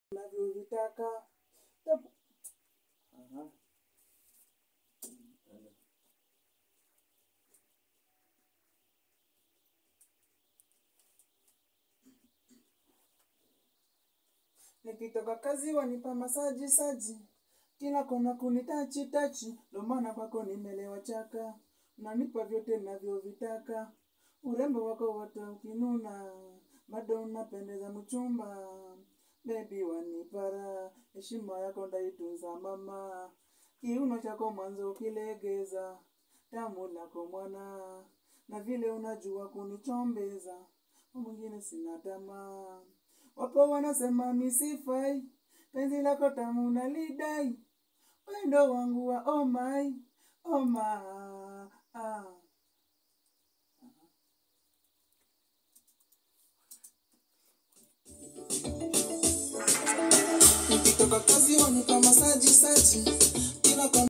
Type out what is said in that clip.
navyovitaka Tap- Aha. nikitoka kazi wanipa masaji saji kila kona kunitachi tachi ndo maana kwako nimelewa chaka nanipa vyote navyovitaka urembo wako wote ukinuna bado unapendeza mchumba bebi wanipara heshima yako ndaitunza mama kiuno chako mwanzo ukilegeza tamu lako mwana na vile unajua kunichombeza kwa mwingine sina tamaa wapo wanasema misifai penzi lako tamu nalidai wendo wangu wa oh my, oh my, ah. nikitoka kazi wanipa masaji saji kila kona